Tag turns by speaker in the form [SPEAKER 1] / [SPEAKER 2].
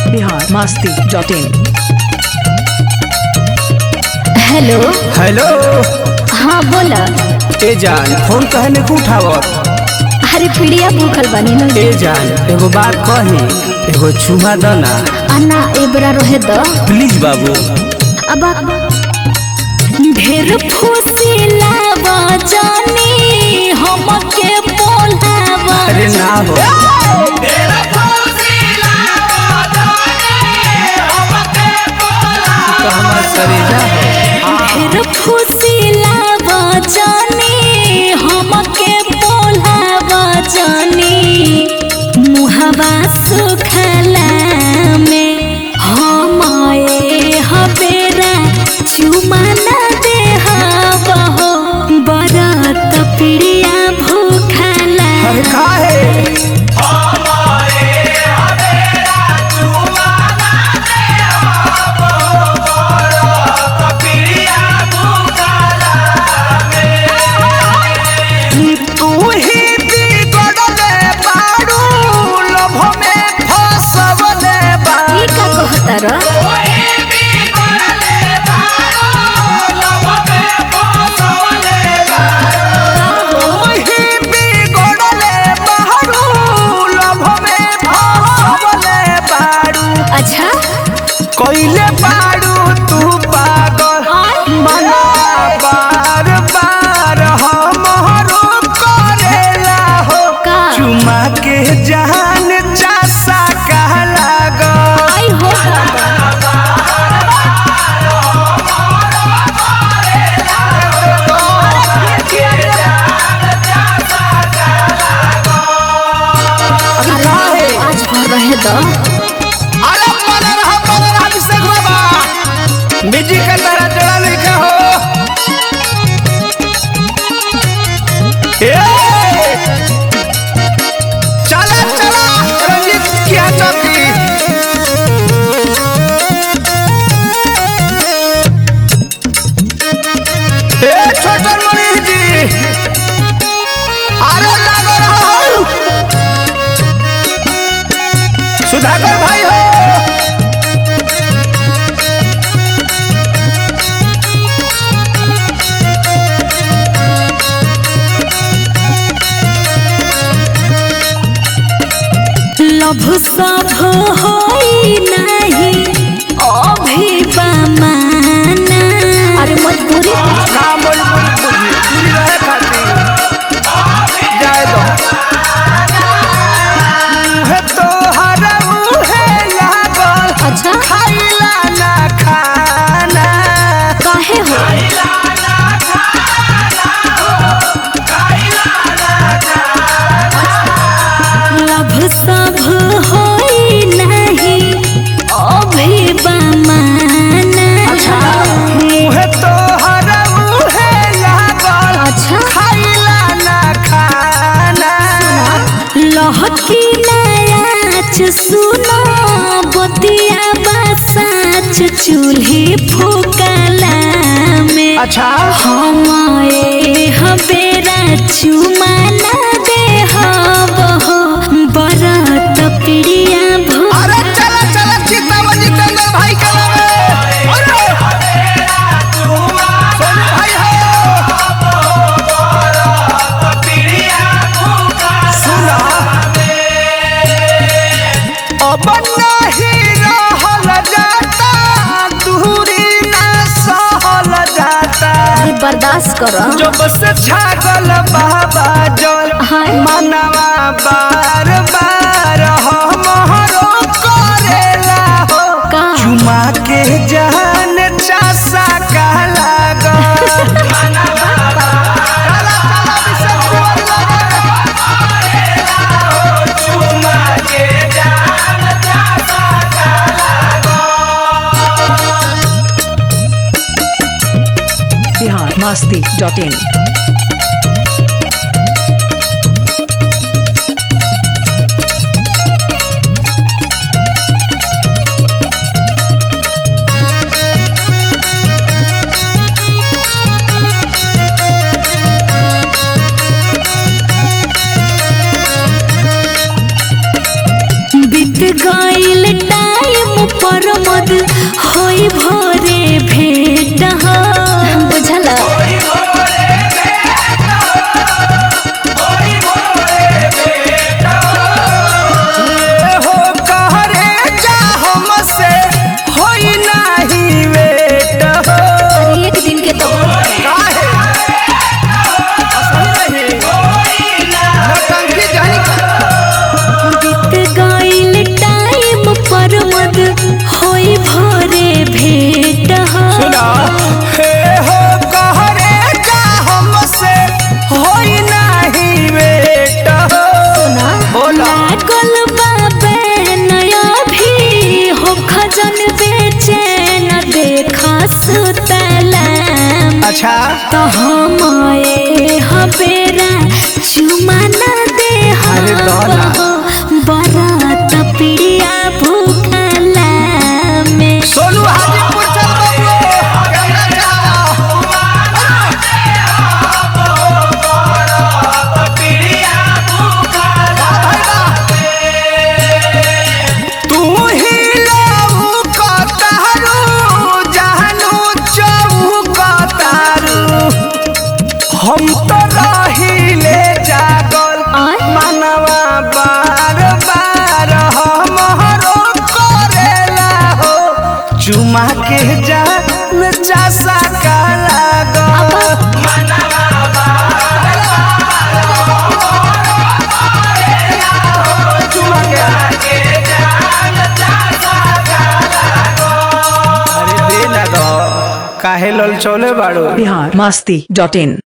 [SPEAKER 1] Bihar Masti dot in
[SPEAKER 2] hello
[SPEAKER 3] hello
[SPEAKER 2] हाँ बोला
[SPEAKER 3] ए जान फोन कहे ने उठावत
[SPEAKER 2] अरे पिड़िया भूखल बनी न
[SPEAKER 3] ए जान एगो बात कही एगो चुमा द ना
[SPEAKER 2] अन्ना एबरा रहे द
[SPEAKER 3] प्लीज बाबू
[SPEAKER 2] अब ढेर फुसिला बजानी हमके बोलावा
[SPEAKER 3] अरे ना हो तो हमार सरीजा हो
[SPEAKER 2] ढेर फुसिला बजानी हमके बोलावा जानी मुहवा सुखला में हमाए हबेरा चुमा न दे हो बरत पिड़िया भूखला
[SPEAKER 3] अरे काहे तू ही बिगड़ले बाड़ू लोभ में फसवले बाड़ू
[SPEAKER 2] ई का कहतर
[SPEAKER 3] ही बिगड़ले बाड़ू लोभ में फसवले बाड़ू
[SPEAKER 2] अच्छा
[SPEAKER 3] कइले बाड़ू तू पागल मना बार बार हमरो करेला हो
[SPEAKER 2] का
[SPEAKER 3] चुमा के जान चासा कह लागल
[SPEAKER 2] आई हो दादा
[SPEAKER 3] काहे?
[SPEAKER 2] आज भर रहे द
[SPEAKER 3] अरे बना रहा बना रहा अभिषेक बाबा बिजी का तरह जड़ा लिखा हो ए! चला चला रंजीत क्या चाहती ए छोटन मनीष जी अरे लागो रहो सुधाकर भाई हो
[SPEAKER 2] लभ सब होई नहीं अभिमाना अरे मजबूरी
[SPEAKER 3] ना बोल बोल बुझी दूरी रहे खातिर जाए दो मुहे तो हरऊ है लागल
[SPEAKER 2] अच्छा
[SPEAKER 3] खाइला ना खाना
[SPEAKER 2] काहे हो लभ सब होई नहीं अभिमाना
[SPEAKER 3] मुहे तो हरऊ है लागल
[SPEAKER 2] अच्छा
[SPEAKER 3] खाइला ना खाना
[SPEAKER 2] लहकी नयाच सुनो बतिया बसाच चूल्ही फूकला में
[SPEAKER 3] अच्छा
[SPEAKER 2] हमारे हबेरा चुमाना दे हो बरत पिड़िया भो
[SPEAKER 3] अरे चला चला चित्तावन जितेंद्र भाई के नामे अरे सोनू भाई हो सुना अब नहीं रहल जाता दूरी ना सहल जाता
[SPEAKER 2] अरे बर्दाश्त करो
[SPEAKER 3] जब से छागल बाबा जल
[SPEAKER 2] हाय।
[SPEAKER 3] मनवा बार बार हमरो करेला हो
[SPEAKER 2] का
[SPEAKER 3] चुमा के जान चासा का लागल
[SPEAKER 1] बिहार मास्ती डॉट इन
[SPEAKER 2] बीत गईल टाइम होई भोरे भेट हो बुझला
[SPEAKER 3] हो कहरे जा हमसे होई नाही वेट हो
[SPEAKER 2] अरे एक दिन के तो
[SPEAKER 3] काहे असली नहीं नौटंकी जानी
[SPEAKER 2] बीत गईल टाइम पर मद होई भोरे भेट हो
[SPEAKER 3] सुना हे हो कहरे जा हमसे होई नाही वेट हो
[SPEAKER 2] सुना
[SPEAKER 3] बोला।
[SPEAKER 2] लागल बाबे नया भी हो खजन बेचैन देखा सुतला
[SPEAKER 3] अच्छा
[SPEAKER 2] तो हम ए हबेरा चुमा न दे
[SPEAKER 3] अरे दौला।
[SPEAKER 2] बरात पिड़िया भूखला में
[SPEAKER 3] सोनू हाजीपुर चल बाबू कैमरा चला तू ही लहू कतारू जहनू चौकतारू हम तो रहिले जागल
[SPEAKER 2] आय?
[SPEAKER 3] मनवा बार बार हमरो करेला हो चुमा के जान चासा का लागल चुमा के अरे दे ना दो काहे लल चले बाड़ो
[SPEAKER 1] बिहार मस्ती डॉट इन